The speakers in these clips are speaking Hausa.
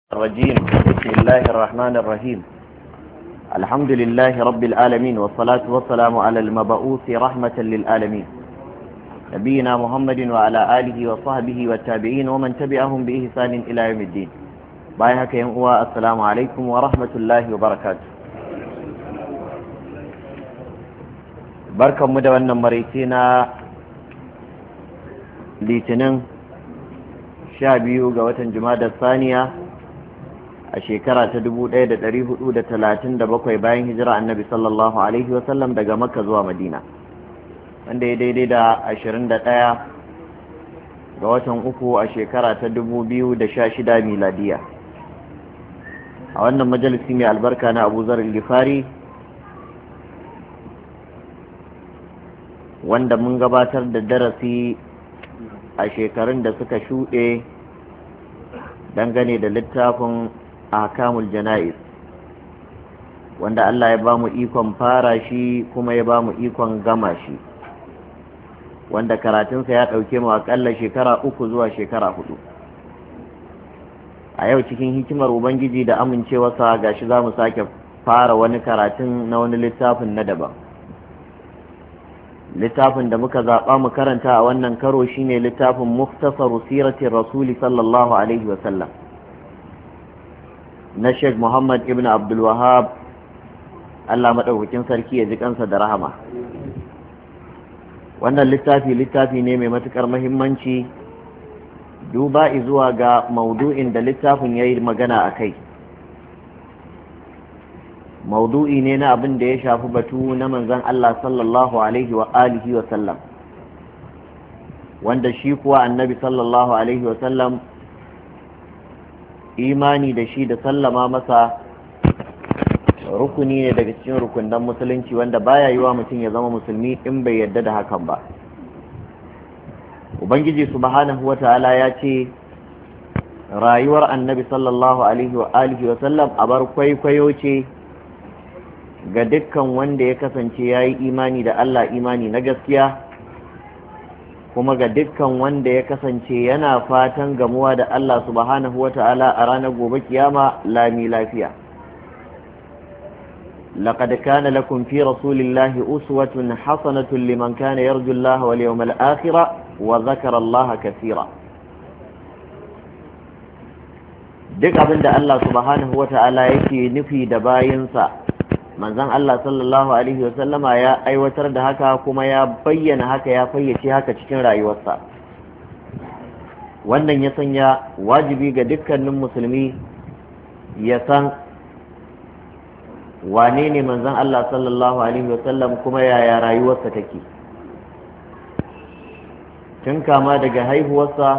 الرجيم بسم الله الرحمن الرحيم الحمد لله رب العالمين والصلاة والسلام على المبعوث رحمة للعالمين نبينا محمد وعلى آله وصحبه والتابعين ومن تبعهم بإحسان إلى يوم الدين بايهك ينقوى السلام عليكم ورحمة الله وبركاته بركة مدونة مريتنا litinin sha biyu ga watan da saniya a shekara ta dubu ɗaya da ɗari hudu da talatin da bakwai bayan hijira annabi sallallahu alaihi wasallam daga makka zuwa madina wanda ya daidai da ashirin da ɗaya ga watan uku a shekara ta dubu biyu da sha shida miladiya a wannan majalisi mai albarka na abu zar gifari wanda mun gabatar da darasi a shekarun da suka shuɗe dangane da littafin ahkamul jana'iz wanda Allah ya ba mu ikon fara shi kuma ya ba mu ikon gama shi wanda karatunsa ya ɗauke mu aƙalla shekara uku zuwa shekara hudu a yau cikin hikimar ubangiji da amincewarsa gashi za mu sake fara wani karatun na wani littafin na daban littafin da muka zaɓa mu karanta a wannan karo shine littafin muftasaru siratin rasuli sallallahu alaihi wasallam na sheikh muhammad ibn abdulwahab allah maɗaukakin sarki ya ji kansa da rahama wannan littafi littafi ne mai matuƙar mahimmanci duba zuwa ga maudu'in da littafin ya yi magana a kai maudu'i ne na abin da ya shafi batu na manzan Allah sallallahu alaihi wa alihi wa sallam wanda shi kuwa annabi sallallahu alaihi wa sallam imani da shi da sallama masa rukuni ne daga cikin rukunan musulunci wanda baya yi wa mutum ya zama musulmi in bai yarda da hakan ba ubangiji subhanahu wa ta'ala ya ce rayuwar annabi sallallahu alaihi wa alihi wa sallam abar kwaikwayo ce ga dukkan wanda ya kasance ya yi imani da Allah imani na gaskiya kuma ga dukkan wanda ya kasance yana fatan gamuwa da Allah subhanahu wata'ala a ranar gobe kiyama lami lafiya لقد كان لكم في رسول الله أسوة حسنة لمن كان يرجو الله واليوم الآخر وذكر الله كثيرا duk abin da Allah subhanahu wa ta'ala yake nufi da bayinsa manzon Allah sallallahu alaihi wasallama ya aiwatar da haka kuma ya bayyana haka ya fayyace haka cikin rayuwarsa wannan ya sanya wajibi ga dukkanin musulmi ya san wane ne manzon Allah sallallahu alaihi wasallam kuma yaya rayuwarsa take tun kama daga haihuwarsa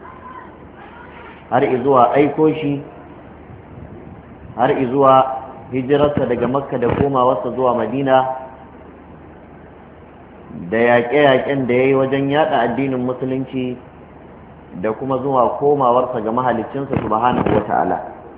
har izuwa aiko shi har izuwa hijirarsa daga makka da komawarsa zuwa madina da yaƙe-yaƙen da ya yi wajen yaɗa addinin musulunci da kuma zuwa komawarsa ga mahalicinsa subhanahu wa ta'ala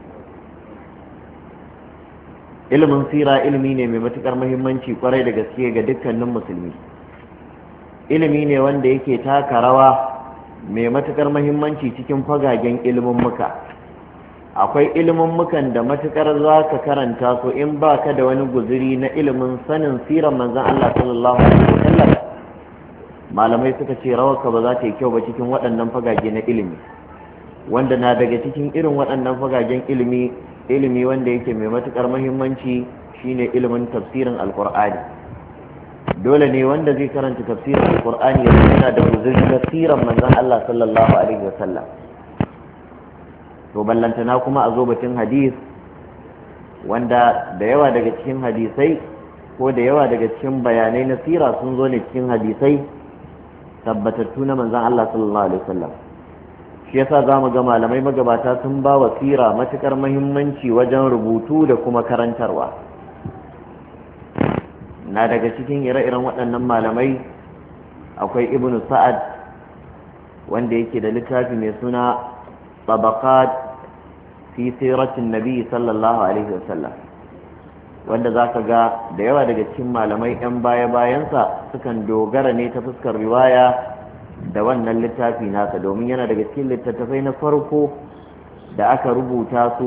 ilimin sira ilimi ne mai matuƙar muhimmanci kwarai da gaske ga dukkanin musulmi ilimi ne wanda yake taka rawa mai matuƙar muhimmanci cikin fagagen ilimin muka akwai ilimin mukan da matukar za ka karanta su in ba ka da wani guziri na ilimin sanin siran manzan Allah sallallahu alaihi wasallam malamai suka ce rawarka ba za ta yi kyau ba cikin waɗannan fagage na ilimi wanda na daga cikin irin waɗannan fagagen ilimi ilimi wanda yake mai matukar muhimmanci shine ilimin tafsirin alkur'ani dole ne wanda zai karanta tafsirin alkur'ani ya yana da guziri na siran manzan Allah sallallahu alaihi wasallam to ballantana kuma a zo batun hadis wanda da yawa daga cikin hadisai ko da yawa daga cikin bayanai na sira sun zo ne cikin hadisai tabbatattu na manzan Allah sallallahu alaihi wasallam shi yasa za mu ga malamai magabata sun ba wa sira matukar muhimmanci wajen rubutu da kuma karantarwa na daga cikin ire-iren waɗannan malamai akwai ibnu sa'ad wanda yake da littafi mai suna طبقات fi siratin nabi sallallahu alaihi wasallam wanda za ka ga da yawa daga cikin malamai 'yan baya-bayansa sukan dogara ne ta fuskar riwaya da wannan littafi nasa domin yana daga cikin littattafai na farko da aka rubuta su